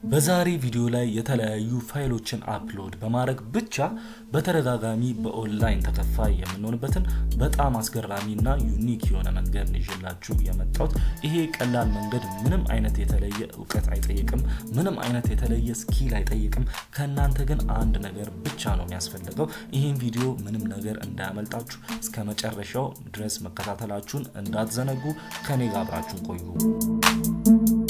በዛሬ ቪዲዮ ላይ የተለያዩ ፋይሎችን አፕሎድ በማድረግ ብቻ በተደጋጋሚ በኦንላይን ተከፋይ የምንሆንበትን በጣም አስገራሚና ዩኒክ የሆነ መንገድ ነው ይዤላችሁ የመጣሁት። ይሄ ቀላል መንገድ ምንም አይነት የተለየ እውቀት አይጠይቅም፣ ምንም አይነት የተለየ ስኪል አይጠይቅም። ከእናንተ ግን አንድ ነገር ብቻ ነው የሚያስፈልገው። ይህን ቪዲዮ ምንም ነገር እንዳያመልጣችሁ እስከ መጨረሻው ድረስ መከታተላችሁን እንዳትዘነጉ። ከኔ ጋር አብራችሁን ቆዩ።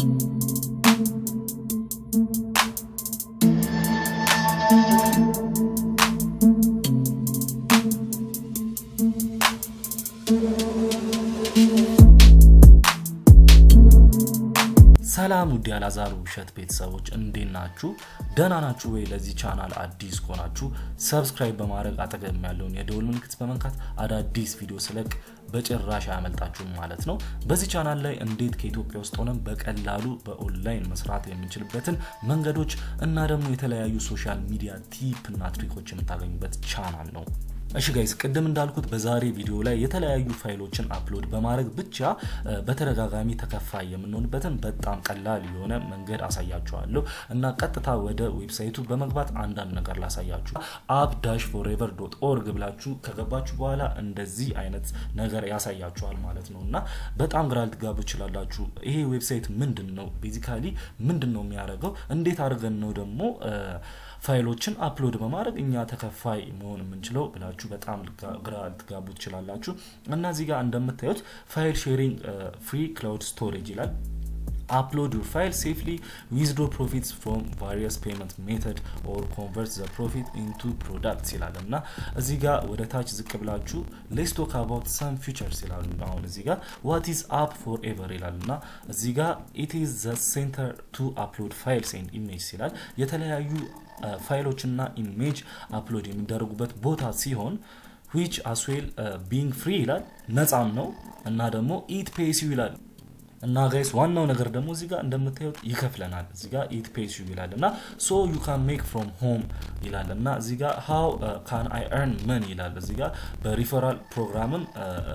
ሰላም ውድ ያላዛሩ ውሸት ቤተሰቦች እንዴት ናችሁ? ደህና ናችሁ ወይ? ለዚህ ቻናል አዲስ ከሆናችሁ ሰብስክራይብ በማድረግ አጠገብ ያለውን የደወል ምልክት በመንካት አዳዲስ ቪዲዮ ስለቅ በጭራሽ አያመልጣችሁም ማለት ነው። በዚህ ቻናል ላይ እንዴት ከኢትዮጵያ ውስጥ ሆነን በቀላሉ በኦንላይን መስራት የምንችልበትን መንገዶች እና ደግሞ የተለያዩ ሶሻል ሚዲያ ቲፕ እና ትሪኮች የምታገኙበት ቻናል ነው። እሺ ጋይስ ቅድም እንዳልኩት በዛሬ ቪዲዮ ላይ የተለያዩ ፋይሎችን አፕሎድ በማድረግ ብቻ በተደጋጋሚ ተከፋይ የምንሆንበትን በጣም ቀላል የሆነ መንገድ አሳያችኋለሁ እና ቀጥታ ወደ ዌብሳይቱ በመግባት አንዳንድ ነገር ላሳያችሁ። አፕ ዳሽ ፎሬቨር ዶት ኦርግ ብላችሁ ከገባችሁ በኋላ እንደዚህ አይነት ነገር ያሳያችኋል ማለት ነው እና በጣም ግራ ልትጋቡ ትችላላችሁ። ይሄ ዌብሳይት ምንድን ነው? ቤዚካሊ ምንድን ነው የሚያደርገው? እንዴት አድርገን ነው ደግሞ ፋይሎችን አፕሎድ በማድረግ እኛ ተከፋይ መሆን የምንችለው ብላችሁ በጣም ግራ ልትጋቡ ትችላላችሁ እና እዚህ ጋር እንደምታዩት ፋይል ሼሪንግ ፍሪ ክላውድ ስቶሬጅ ይላል። upload your file safely withdraw profits from various payment method or convert the profit into products ይላል እና እዚህ ጋር ወደ ታች ዝቅ ብላችሁ let's talk about some features ይላል። አሁን እዚህ ጋር what is app forever ይላል እና እዚህ ጋር it is the center to upload files and images ይላል የተለያዩ ፋይሎች እና ኢሜጅ አፕሎድ የሚደረጉበት ቦታ ሲሆን which as well uh, being free ይላል ነፃም ነው እና ደግሞ ኢት ፔስ ዩ ይላል እና ጋይስ ዋናው ነገር ደግሞ እዚህ ጋር እንደምታዩት ይከፍለናል። እዚህ ጋር ኢት ፔስ ዩ ይላል እና ሶ ዩ ካን ሜክ ፍሮም ሆም ይላል እና እዚህ ጋር ሃው ካን አይ ኤርን መን ይላል። እዚህ ጋር በሪፈራል ፕሮግራምም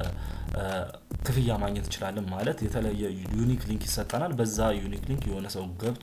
ክፍያ ማግኘት እንችላለን። ማለት የተለየ ዩኒክ ሊንክ ይሰጠናል። በዛ ዩኒክ ሊንክ የሆነ ሰው ገብቶ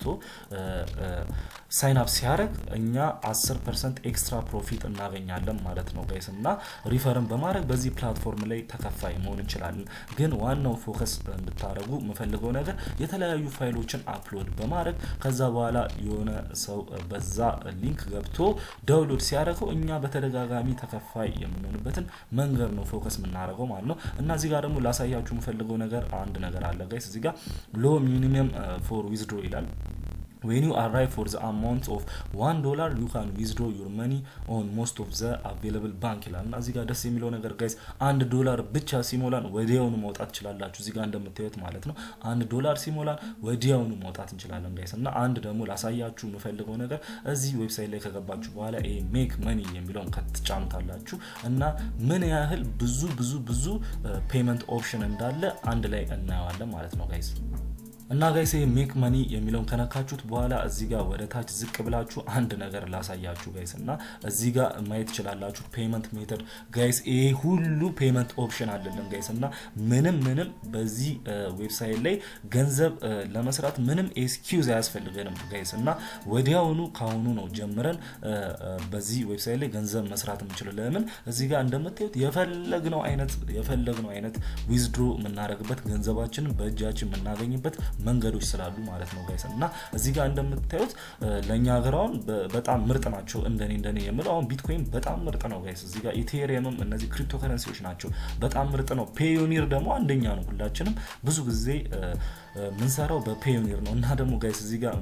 ሳይን አፕ ሲያደርግ እኛ 10 ፐርሰንት ኤክስትራ ፕሮፊት እናገኛለን ማለት ነው ጋይስ እና ሪፈርን በማድረግ በዚህ ፕላትፎርም ላይ ተከፋይ መሆን እንችላለን። ግን ዋናው ፎከስ እንድታደረጉ የምፈልገው ነገር የተለያዩ ፋይሎችን አፕሎድ በማድረግ ከዛ በኋላ የሆነ ሰው በዛ ሊንክ ገብቶ ዳውንሎድ ሲያደርገው እኛ በተደጋጋሚ ተከፋይ የምንሆንበትን መንገድ ነው ፎከስ የምናደርገው ማለት ነው እና እዚህ ጋር ደግሞ ላሳያችሁ የምፈልገው ነገር አንድ ነገር አለ ጋይስ እዚህ ጋር ሎ ሚኒመም ፎር ዊዝድሮ ይላል when you arrive for the amount of one dollar you can withdraw your money on most of the available bank ይላል እና እዚህ ጋር ደስ የሚለው ነገር ጋይስ አንድ ዶላር ብቻ ሲሞላን ወዲያውኑ መውጣት ትችላላችሁ። እዚህ ጋር እንደምታዩት ማለት ነው አንድ ዶላር ሲሞላን ወዲያውኑ መውጣት እንችላለን ጋይስ። እና አንድ ደግሞ ላሳያችሁ የምፈልገው ነገር እዚህ ዌብሳይት ላይ ከገባችሁ በኋላ ይሄ ሜክ መኒ የሚለውን ከተጫኑታላችሁ እና ምን ያህል ብዙ ብዙ ብዙ ፔመንት ኦፕሽን እንዳለ አንድ ላይ እናየዋለን ማለት ነው ጋይስ። እና ጋይስ ይሄ ሜክ መኒ የሚለውን ከነካችሁት በኋላ እዚህ ጋር ወደ ታች ዝቅ ብላችሁ አንድ ነገር ላሳያችሁ ጋይስ እና እዚህ ጋር ማየት ትችላላችሁ ፔመንት ሜተድ ጋይስ ይሄ ሁሉ ፔመንት ኦፕሽን አለልን ጋይስ እና ምንም ምንም በዚህ ዌብሳይት ላይ ገንዘብ ለመስራት ምንም ኤስኪውዝ አያስፈልገንም ጋይስ እና ወዲያውኑ ካሁኑ ነው ጀምረን በዚህ ዌብሳይት ላይ ገንዘብ መስራት የምንችለው ለምን እዚህ ጋር እንደምታዩት የፈለግነው አይነት የፈለግነው አይነት ዊዝድሮ የምናደርግበት ገንዘባችንን በእጃችን የምናገኝበት መንገዶች ስላሉ ማለት ነው ጋይስ እና እዚህ ጋር እንደምታዩት ለእኛ ሀገር አሁን በጣም ምርጥ ናቸው። እንደኔ እንደኔ የምለው አሁን ቢትኮይን በጣም ምርጥ ነው ጋይስ። እዚህ ጋር ኢቴሪየምም እነዚህ ክሪፕቶ ከረንሲዎች ናቸው በጣም ምርጥ ነው። ፔዮኒር ደግሞ አንደኛ ነው። ሁላችንም ብዙ ጊዜ ምንሰራው በፔዮኒር ነው እና ደግሞ ጋይስ እዚህ ጋር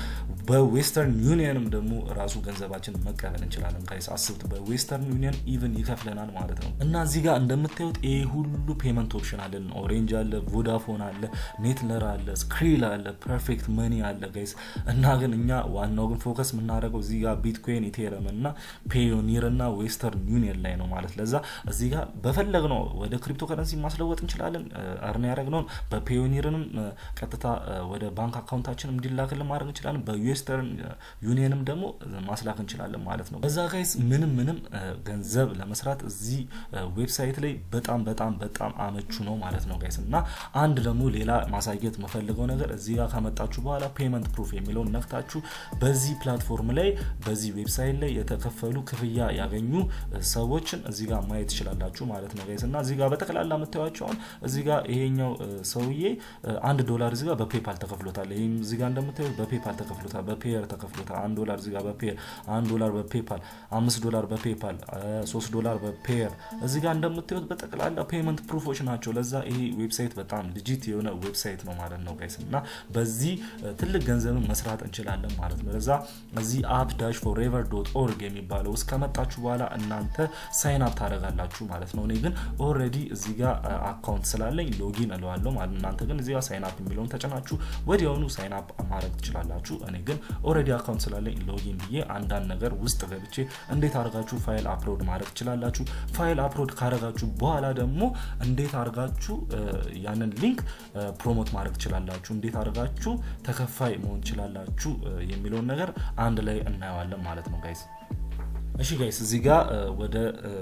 በዌስተርን ዩኒየንም ደግሞ ራሱ ገንዘባችን መቀበል እንችላለን ጋይስ። አስቡት በዌስተርን ዩኒየን ኢቨን ይከፍለናል ማለት ነው እና እዚህ ጋር እንደምታዩት ይሄ ሁሉ ፔመንት ኦፕሽን አለን። ኦሬንጅ አለ፣ ቮዳፎን አለ፣ ኔትለር አለ፣ ስክሪል አለ፣ ፐርፌክት መኒ አለ ጋይስ እና ግን እኛ ዋናው ግን ፎከስ የምናደርገው እዚህ ጋር ቢትኮይን፣ ኢቴረም እና ፔዮኒር እና ዌስተርን ዩኒየን ላይ ነው ማለት ለዛ እዚህ ጋር በፈለግነው ወደ ክሪፕቶ ከረንሲ ማስለወጥ እንችላለን። እርን ያደረግነውን በፔዮኒርንም ቀጥታ ወደ ባንክ አካውንታችን እንዲላክልን ማድረግ እንችላለን። በዌስተርን ዩኒየንም ደግሞ ማስላክ እንችላለን ማለት ነው። በዛ ጋይስ ምንም ምንም ገንዘብ ለመስራት እዚህ ዌብሳይት ላይ በጣም በጣም በጣም አመቹ ነው ማለት ነው ጋይስ እና አንድ ደግሞ ሌላ ማሳየት መፈልገው የሚያስፈልገው ነገር እዚህ ጋር ካመጣችሁ በኋላ ፔመንት ፕሩፍ የሚለውን ነክታችሁ በዚህ ፕላትፎርም ላይ በዚህ ዌብሳይት ላይ የተከፈሉ ክፍያ ያገኙ ሰዎችን እዚህ ጋር ማየት ትችላላችሁ ማለት ነው ጋይስ እና እዚህ ጋር በጠቅላላ የምታዩቸውን እዚህ ጋር ይሄኛው ሰውዬ አንድ ዶላር እዚህ ጋር በፔፓል ተከፍሎታል። ይህም እዚህ ጋር እንደምታዩት በፔፓል ተከፍሎታል፣ በፔየር ተከፍሎታል። አንድ ዶላር እዚህ ጋር በፔየር፣ አንድ ዶላር በፔፓል፣ አምስት ዶላር በፔፓል፣ ሶስት ዶላር በፔየር እዚህ ጋር እንደምታዩት በጠቅላላ ፔመንት ፕሩፎች ናቸው። ለዛ ይሄ ዌብሳይት በጣም ልጂት የሆነ ዌብሳይት ነው ማለት ነው ጋይስ እና በዚህ ትልቅ ገንዘብን መስራት እንችላለን ማለት ነው። ለዛ እዚህ አፕ ዳሽ ፎሬቨር ዶት ኦርግ የሚባለው ውስጥ ከመጣችሁ በኋላ እናንተ ሳይን አፕ ታደርጋላችሁ ማለት ነው። እኔ ግን ኦልሬዲ እዚህ ጋር አካውንት ስላለኝ ሎጊን እለዋለሁ ማለት ነው። እናንተ ግን እዚህ ጋር ሳይን አፕ የሚለውን ተጭናችሁ ወዲያውኑ ሳይን አፕ ማድረግ ትችላላችሁ። እኔ ግን ኦልሬዲ አካውንት ስላለኝ ሎጊን ብዬ አንዳንድ ነገር ውስጥ ገብቼ እንዴት አድርጋችሁ ፋይል አፕሎድ ማድረግ ትችላላችሁ። ፋይል አፕሎድ ካደረጋችሁ በኋላ ደግሞ እንዴት አድርጋችሁ ያንን ሊንክ ፕሮሞት ማድረግ ትችላላችሁ፣ እንዴት አድርጋችሁ ተከፋይ መሆን ትችላላችሁ የሚለውን ነገር አንድ ላይ እናየዋለን ማለት ነው ጋይስ። እሺ ጋይስ እዚህ ጋር ወደ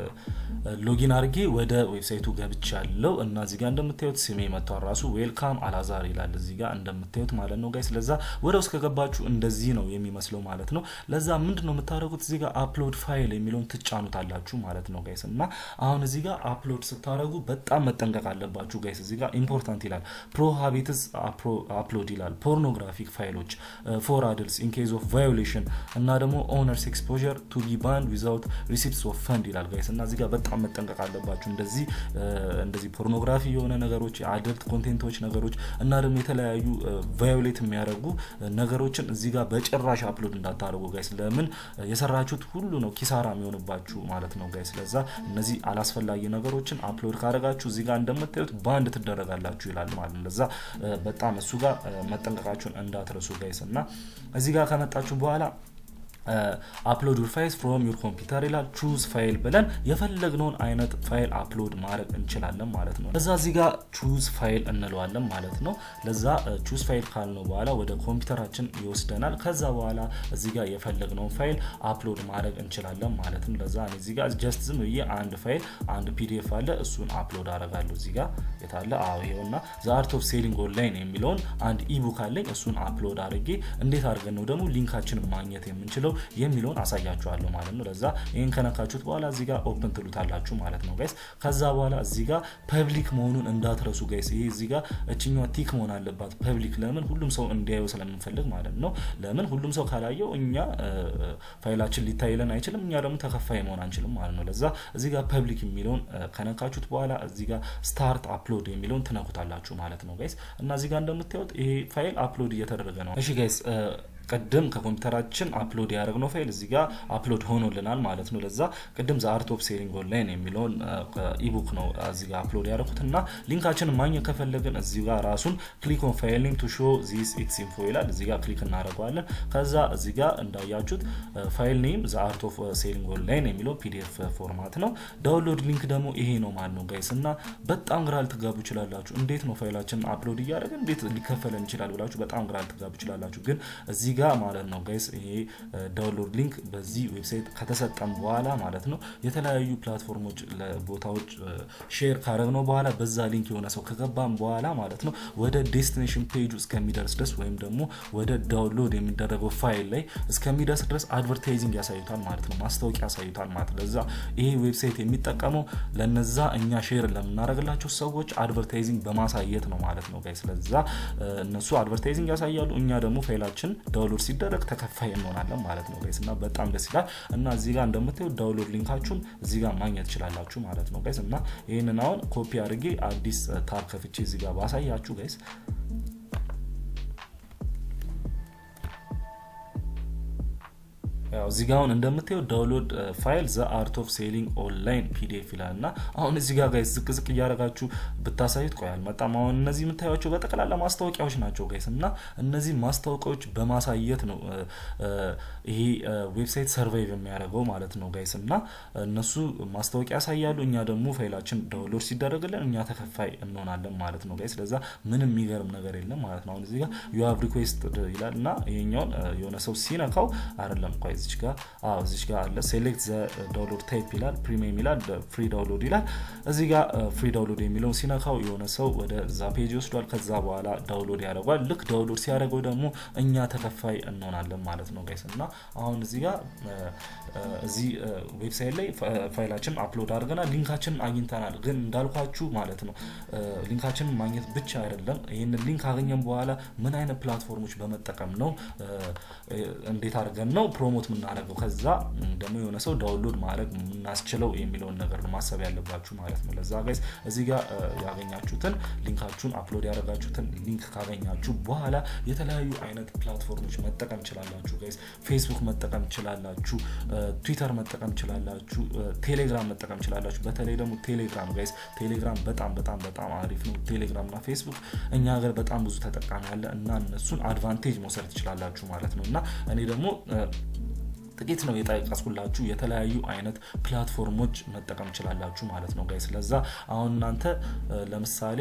ሎጊን አድርጌ ወደ ዌብሳይቱ ገብቻ ያለው እና እዚህ ጋር እንደምታዩት ስሜ መጥቷል። ራሱ ዌልካም አላዛር ይላል እዚህ ጋር እንደምታዩት ማለት ነው ጋይስ። ለዛ ወደ ውስጥ ከገባችሁ እንደዚህ ነው የሚመስለው ማለት ነው። ለዛ ምንድን ነው የምታደርጉት እዚህ ጋር አፕሎድ ፋይል የሚለውን ትጫኑታላችሁ ማለት ነው ጋይስ። እና አሁን እዚህ ጋር አፕሎድ ስታደርጉ በጣም መጠንቀቅ አለባችሁ ጋይስ። እዚህ ጋር ኢምፖርታንት ይላል ፕሮሃቢትስ አፕሎድ ይላል ፖርኖግራፊክ ፋይሎች ፎር አድልስ ኢን ኬዝ ኦፍ ቫዮሌሽን እና ደግሞ ኦነርስ ኤክስፖዠር ቱ ቢ ባንድ ዊዛውት ሪሲፕትስ ኦፍ ፈንድ ይላል ጋይስ እና እዚህ ጋር በጣም መጠንቀቅ አለባችሁ። እንደዚህ እንደዚህ ፖርኖግራፊ የሆነ ነገሮች የአደልት ኮንቴንቶች ነገሮች እና ደግሞ የተለያዩ ቫዮሌት የሚያደርጉ ነገሮችን እዚህ ጋር በጭራሽ አፕሎድ እንዳታደርጉ ጋይስ። ለምን የሰራችሁት ሁሉ ነው ኪሳራ የሚሆንባችሁ ማለት ነው ጋይስ። ለዛ እነዚህ አላስፈላጊ ነገሮችን አፕሎድ ካደረጋችሁ እዚህ ጋር እንደምታዩት ባንድ ትደረጋላችሁ ይላል ማለት ነው። ለዛ በጣም እሱ ጋር መጠንቀቃችሁን እንዳትረሱ ጋይስ እና እዚህ ጋር ከመጣችሁ በኋላ አፕሎድ ዩር ፋይልስ ፍሮም ዩር ኮምፒውተር ይላል። ቹዝ ፋይል ብለን የፈለግነውን አይነት ፋይል አፕሎድ ማድረግ እንችላለን ማለት ነው። ለዛ እዚህ ጋር ቹዝ ፋይል እንለዋለን ማለት ነው። ለዛ ቹዝ ፋይል ካልነው በኋላ ወደ ኮምፒውተራችን ይወስደናል። ከዛ በኋላ እዚህ ጋር የፈለግነውን ፋይል አፕሎድ ማድረግ እንችላለን ማለት ነው። ለዛ እዚህ ጋር ጀስት ዝም ብዬ አንድ ፋይል አንድ ፒዲኤፍ አለ እሱን አፕሎድ አደርጋለሁ። እዚህ ጋር የታለ? አዎ ይሄውና ዘ አርት ኦፍ ሴሊንግ ኦንላይን የሚለውን አንድ ኢቡክ አለኝ። እሱን አፕሎድ አድርጌ እንዴት አድርገን ነው ደግሞ ሊንካችንን ማግኘት የምንችለው የሚለውን አሳያችኋለሁ ማለት ነው። ለዛ ይህን ከነካችሁት በኋላ እዚህ ጋር ኦፕን ትሉታላችሁ ማለት ነው ጋይስ። ከዛ በኋላ እዚህ ጋር ፐብሊክ መሆኑን እንዳትረሱ ጋይስ። ይሄ እዚህ ጋር እችኛዋ ቲክ መሆን አለባት ፐብሊክ። ለምን ሁሉም ሰው እንዲያየው ስለምንፈልግ ማለት ነው። ለምን ሁሉም ሰው ካላየው እኛ ፋይላችን ሊታይለን አይችልም፣ እኛ ደግሞ ተከፋይ መሆን አንችልም ማለት ነው። ለዛ እዚህ ጋር ፐብሊክ የሚለውን ከነካችሁት በኋላ እዚህ ጋር ስታርት አፕሎድ የሚለውን ትነኩታላችሁ ማለት ነው ጋይስ። እና እዚህ ጋር እንደምታዩት ይሄ ፋይል አፕሎድ እየተደረገ ነው። እሺ ጋይስ ቅድም ከኮምፒውተራችን አፕሎድ ያደረግነው ፋይል እዚህ ጋር አፕሎድ ሆኖልናል ማለት ነው። ለዛ ቅድም ዘ አርት ኦፍ ሴሊንግ ኦንላይን የሚለውን ኢቡክ ነው እዚህ ጋር አፕሎድ ያደረኩት እና ሊንካችንን ማግኘት ከፈለግን እዚህ ጋር ራሱን ክሊክ ኦን ፋይል ኔም ቱ ሾ ዚስ ኢትስ ኢንፎ ይላል። እዚህ ጋር ክሊክ እናደርገዋለን። ከዛ እዚህ ጋር እንዳያችሁት ፋይል ኔም ዘ አርት ኦፍ ሴሊንግ ኦንላይን የሚለው ፒዲኤፍ ፎርማት ነው። ዳውንሎድ ሊንክ ደግሞ ይሄ ነው ማለት ነው ጋይስ። እና በጣም ግራ ልትጋቡ ይችላላችሁ። እንዴት ነው ፋይላችንን አፕሎድ እያደረግን እንዴት ሊከፈለን ይችላል ብላችሁ በጣም ግራ ልትጋቡ ይችላላችሁ። ግን እዚህ ጋር ማለት ነው ጋይስ ይሄ ዳውንሎድ ሊንክ በዚህ ዌብሳይት ከተሰጠም በኋላ ማለት ነው የተለያዩ ፕላትፎርሞች ቦታዎች ሼር ካደረግነው በኋላ በዛ ሊንክ የሆነ ሰው ከገባም በኋላ ማለት ነው ወደ ዴስቲኔሽን ፔጁ እስከሚደርስ ድረስ ወይም ደግሞ ወደ ዳውንሎድ የሚደረገው ፋይል ላይ እስከሚደርስ ድረስ አድቨርታይዚንግ ያሳዩታል ማለት ነው፣ ማስታወቂያ ያሳዩታል ማለት ነው። ለዛ ይሄ ዌብሳይት የሚጠቀመው ለነዛ እኛ ሼር ለምናደርግላቸው ሰዎች አድቨርታይዚንግ በማሳየት ነው ማለት ነው ጋይስ። ለዛ እነሱ አድቨርታይዚንግ ያሳያሉ፣ እኛ ደግሞ ፋይላችን ዳውንሎድ ሲደረግ ተከፋይ እንሆናለን ማለት ነው ጋይስ። እና በጣም ደስ ይላል። እና እዚህ ጋር እንደምታዩት ዳውንሎድ ሊንካችሁን እዚህ ጋር ማግኘት ትችላላችሁ ማለት ነው ጋይስ። እና ይህንን አሁን ኮፒ አድርጌ አዲስ ታብ ከፍቼ እዚህ ጋር ባሳያችሁ ጋይስ ያው እዚህ ጋር አሁን እንደምታየው ዳውንሎድ ፋይል ዘ አርት ኦፍ ሴሊንግ ኦንላይን ፒዲኤፍ ይላል እና አሁን እዚህ ጋር ጋይስ ዝቅ ዝቅ እያደረጋችሁ ብታሳዩት ቆይ አልመጣም። አሁን እነዚህ የምታዩቸው በጠቅላላ ማስታወቂያዎች ናቸው ጋይስ እና እነዚህ ማስታወቂያዎች በማሳየት ነው ይሄ ዌብሳይት ሰርቫይቭ የሚያደርገው ማለት ነው ጋይስ እና እነሱ ማስታወቂያ ያሳያሉ፣ እኛ ደግሞ ፋይላችን ዳውንሎድ ሲደረግልን እኛ ተከፋይ እንሆናለን ማለት ነው ጋይስ። ለዛ ምንም የሚገርም ነገር የለም ማለት ነው። አሁን እዚህ ጋር ዩ ሃቭ ሪኩዌስት ይላል እና ይሄኛውን የሆነ ሰው ሲነካው አይደለም ቆይ እዚች ጋር አዎ እዚች ጋር አለ ሴሌክት ዘ ዳውንሎድ ታይፕ ይላል ፕሪሚየም ይላል ፍሪ ዳውንሎድ ይላል እዚህ ጋር ፍሪ ዳውንሎድ የሚለውን ሲነካው የሆነ ሰው ወደ ዛ ፔጅ ይወስዷል ከዛ በኋላ ዳውንሎድ ያደርጓል ልክ ዳውንሎድ ሲያደርገው ደግሞ እኛ ተከፋይ እንሆናለን ማለት ነው ጋይስ እና አሁን እዚህ ጋር እዚህ ዌብሳይት ላይ ፋይላችን አፕሎድ አድርገናል ሊንካችንን አግኝተናል ግን እንዳልኳችሁ ማለት ነው ሊንካችንን ማግኘት ብቻ አይደለም ይህንን ሊንክ ካገኘን በኋላ ምን አይነት ፕላትፎርሞች በመጠቀም ነው እንዴት አድርገን ነው ፕሮሞት የምናደርገው ከዛ ደግሞ የሆነ ሰው ዳውንሎድ ማድረግ የምናስችለው የሚለውን ነገር ነው ማሰብ ያለባችሁ ማለት ነው ለዛ ጋይስ እዚህ ጋር ያገኛችሁትን ሊንካችሁን አፕሎድ ያደረጋችሁትን ሊንክ ካገኛችሁ በኋላ የተለያዩ አይነት ፕላትፎርሞች መጠቀም ችላላችሁ ጋይስ ፌስቡክ መጠቀም ችላላችሁ ትዊተር መጠቀም ችላላችሁ ቴሌግራም መጠቀም ችላላችሁ በተለይ ደግሞ ቴሌግራም ጋይስ ቴሌግራም በጣም በጣም በጣም አሪፍ ነው ቴሌግራም እና ፌስቡክ እኛ ሀገር በጣም ብዙ ተጠቃሚ አለ እና እነሱን አድቫንቴጅ መውሰድ ትችላላችሁ ማለት ነው እና እኔ ደግሞ ጥቂት ነው የጠቀስኩላችሁ የተለያዩ አይነት ፕላትፎርሞች መጠቀም ችላላችሁ ማለት ነው ጋይስ ለዛ አሁን እናንተ ለምሳሌ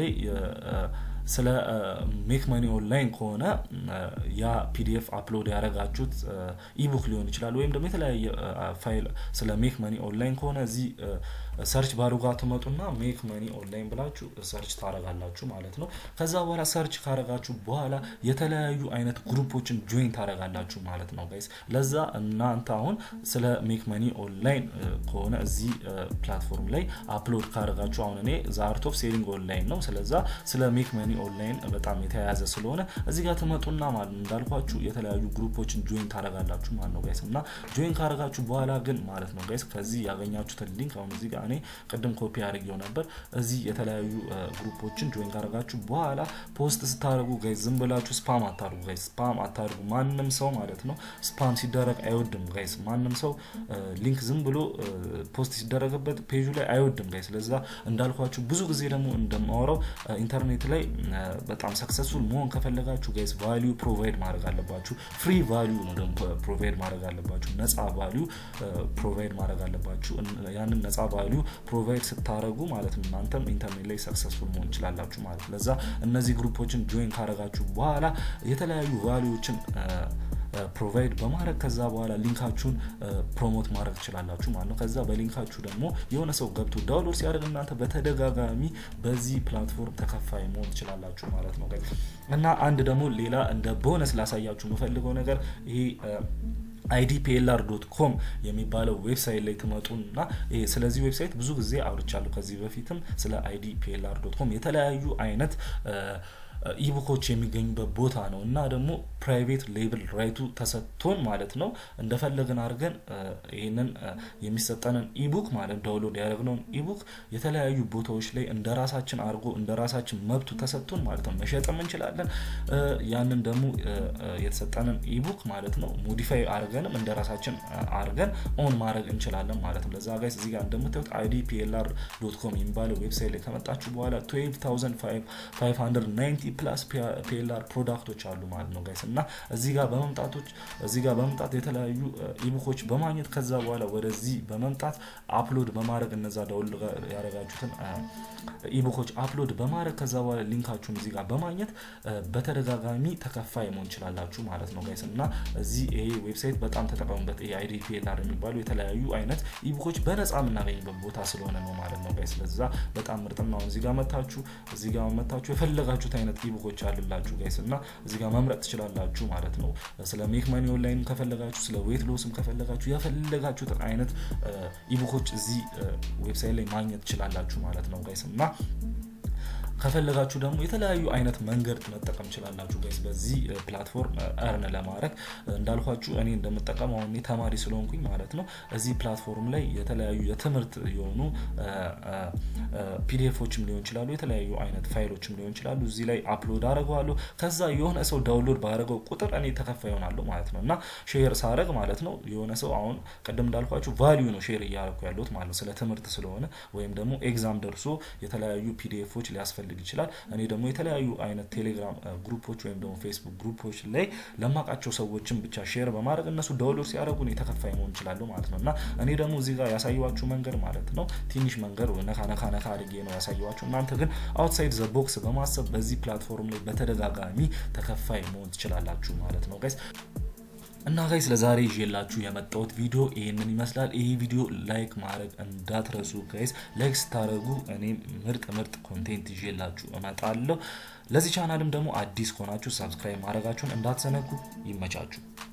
ስለ ሜክ መኒ ኦንላይን ከሆነ ያ ፒዲኤፍ አፕሎድ ያደረጋችሁት ኢቡክ ሊሆን ይችላል ወይም ደግሞ የተለያየ ፋይል ስለ ሜክ መኒ ኦንላይን ከሆነ እዚህ ሰርች ባሩ ጋር ትመጡና ሜክ መኒ ኦንላይን ብላችሁ ሰርች ታረጋላችሁ ማለት ነው ከዛ በኋላ ሰርች ካረጋችሁ በኋላ የተለያዩ አይነት ግሩፖችን ጆይን ታረጋላችሁ ማለት ነው ጋይስ ለዛ እናንተ አሁን ስለ ሜክ መኒ ኦንላይን ከሆነ እዚህ ፕላትፎርም ላይ አፕሎድ ካረጋችሁ አሁን እኔ ዛርት ኦፍ ሴሊንግ ኦንላይን ነው ስለዛ ስለ ሜክ መኒ ኦንላይን በጣም የተያያዘ ስለሆነ እዚህ ጋር ትመጡና ማለት እንዳልኳችሁ የተለያዩ ግሩፖችን ጆይን ታረጋላችሁ ማለት ነው ጋይስ እና ጆይን ካረጋችሁ በኋላ ግን ማለት ነው ጋይስ ከዚህ ያገኛችሁትን ሊንክ አሁን እዚህ ጋር እኔ ቅድም ኮፒ አድርጌው ነበር እዚህ የተለያዩ ግሩፖችን ጆይን ካረጋችሁ በኋላ ፖስት ስታደርጉ ጋይስ ዝም ብላችሁ ስፓም አታርጉ ጋይስ ስፓም አታርጉ ማንም ሰው ማለት ነው ስፓም ሲደረግ አይወድም ጋይስ ማንም ሰው ሊንክ ዝም ብሎ ፖስት ሲደረግበት ፔጁ ላይ አይወድም ጋይስ ለዛ እንዳልኳችሁ ብዙ ጊዜ ደግሞ እንደማወራው ኢንተርኔት ላይ በጣም ሰክሰስፉል መሆን ከፈለጋችሁ ጋይስ ቫሊዩ ፕሮቫይድ ማድረግ አለባችሁ ፍሪ ቫሊዩ ነው ደግሞ ፕሮቫይድ ማድረግ አለባችሁ ነፃ ቫሊዩ ፕሮቫይድ ማድረግ አለባችሁ ያንን ነፃ ቫሊዩ ፕሮቫይድ ስታደረጉ ማለት ነው እናንተም ኢንተርኔት ላይ ሰክሰስፉል መሆን ይችላላችሁ ማለት ለዛ እነዚህ ግሩፖችን ጆይን ካረጋችሁ በኋላ የተለያዩ ቫሊዎችን ፕሮቫይድ በማድረግ ከዛ በኋላ ሊንካችሁን ፕሮሞት ማድረግ ትችላላችሁ ማለት ነው ከዛ በሊንካችሁ ደግሞ የሆነ ሰው ገብቶ ዳውንሎድ ሲያደርግ እናንተ በተደጋጋሚ በዚህ ፕላትፎርም ተከፋይ መሆን ትችላላችሁ ማለት ነው እና አንድ ደግሞ ሌላ እንደ ቦነስ ላሳያችሁ የምፈልገው ነገር ይሄ አይዲፒኤልአር ዶት ኮም የሚባለው ዌብሳይት ላይ ትመጡና ስለዚህ ዌብሳይት ብዙ ጊዜ አውርቻለሁ ከዚህ በፊትም ስለ አይዲፒኤልአር ዶት ኮም የተለያዩ አይነት ኢቡኮች የሚገኙበት ቦታ ነው እና ደግሞ ፕራይቬት ሌብል ራይቱ ተሰጥቶን ማለት ነው እንደፈለግን አድርገን ይህንን የሚሰጠንን ኢቡክ ማለት ዳውንሎድ ያደረግነውን ኢቡክ የተለያዩ ቦታዎች ላይ እንደ ራሳችን አድርጎ እንደ ራሳችን መብቱ ተሰጥቶን ማለት ነው መሸጥም እንችላለን ያንን ደግሞ የተሰጠንን ኢቡክ ማለት ነው ሞዲፋይ አድርገንም እንደ ራሳችን አድርገን ኦን ማድረግ እንችላለን ማለት ነው ለዛ ጋይስ እዚህ ጋር እንደምታዩት አይዲ ፒኤልአር ዶት ኮም የሚባለው ዌብሳይት ላይ ከመጣችሁ በኋላ 12590 ፕላስ ፒኤልአር ፕሮዳክቶች አሉ ማለት ነው ጋይስ እና እዚህ ጋር በመምጣቶች እዚህ ጋር በመምጣት የተለያዩ ኢቡኮች በማግኘት ከዛ በኋላ ወደዚህ በመምጣት አፕሎድ በማድረግ እነዛ ደውል ያደረጋችሁትን ኢቡኮች አፕሎድ በማድረግ ከዛ በኋላ ሊንካችሁን እዚህ ጋር በማግኘት በተደጋጋሚ ተከፋይ መሆን ይችላላችሁ ማለት ነው ጋይስ እና እዚህ ይሄ ዌብሳይት በጣም ተጠቀሙበት ይሄ አይዲ ፒኤልአር የሚባሉ የተለያዩ አይነት ኢቡኮች በነፃ የምናገኝበት ቦታ ስለሆነ ነው ማለት ነው ጋይስ ለዛ በጣም ምርጥና እዚህ ጋር መታችሁ እዚህ ጋር መታችሁ የፈለጋችሁት አይነት ኢቡኮች አሉላችሁ ጋይስ እና እዚህ ጋር መምረጥ ትችላላችሁ ማለት ነው ስለ ሜክ ማኒ ኦንላይን ከፈለጋችሁ ስለ ዌት ሎስም ከፈለጋችሁ የፈለጋችሁትን አይነት ኢቡኮች እዚህ ዌብሳይት ላይ ማግኘት ትችላላችሁ ማለት ነው ጋይስ እና ከፈለጋችሁ ደግሞ የተለያዩ አይነት መንገድ መጠቀም ችላላችሁ ጋይስ በዚህ ፕላትፎርም እርን ለማድረግ እንዳልኳችሁ እኔ እንደምጠቀም አሁን ተማሪ ስለሆንኩኝ ማለት ነው እዚህ ፕላትፎርም ላይ የተለያዩ የትምህርት የሆኑ ፒዲኤፎችም ሊሆን ይችላሉ የተለያዩ አይነት ፋይሎችም ሊሆን ይችላሉ እዚህ ላይ አፕሎድ አድርገዋለሁ ከዛ የሆነ ሰው ዳውንሎድ ባደረገው ቁጥር እኔ ተከፋይ ይሆናለሁ ማለት ነው እና ሼር ሳረግ ማለት ነው የሆነ ሰው አሁን ቅድም እንዳልኳችሁ ቫሊዩ ነው ሼር እያደረኩ ያሉት ማለት ነው ስለ ትምህርት ስለሆነ ወይም ደግሞ ኤግዛም ደርሶ የተለያዩ ፒዲኤፎች ሊያስፈልግ ይችላል እኔ ደግሞ የተለያዩ አይነት ቴሌግራም ግሩፖች ወይም ደግሞ ፌስቡክ ግሩፖች ላይ ለማቃቸው ሰዎችን ብቻ ሼር በማድረግ እነሱ ዳውንሎድ ሲያደርጉ እኔ ተከፋይ መሆን ይችላለሁ ማለት ነው እና እኔ ደግሞ እዚህ ጋር ያሳየዋችሁ መንገድ ማለት ነው ትንሽ መንገድ ነካ ነካ ነካ አድርጌ ነው ያሳየዋችሁ እናንተ ግን አውትሳይድ ዘ ቦክስ በማሰብ በዚህ ፕላትፎርም ላይ በተደጋጋሚ ተከፋይ መሆን ትችላላችሁ ማለት ነው ጋይስ እና ጋይስ ለዛሬ ይዤላችሁ የመጣሁት ቪዲዮ ይህንን ይመስላል። ይህ ቪዲዮ ላይክ ማድረግ እንዳትረሱ ጋይስ። ላይክ ስታደርጉ እኔም ምርጥ ምርጥ ኮንቴንት ይዤላችሁ እመጣለሁ። ለዚህ ቻናልም ደግሞ አዲስ ከሆናችሁ ሰብስክራይብ ማድረጋችሁን እንዳትዘነጉ። ይመቻችሁ።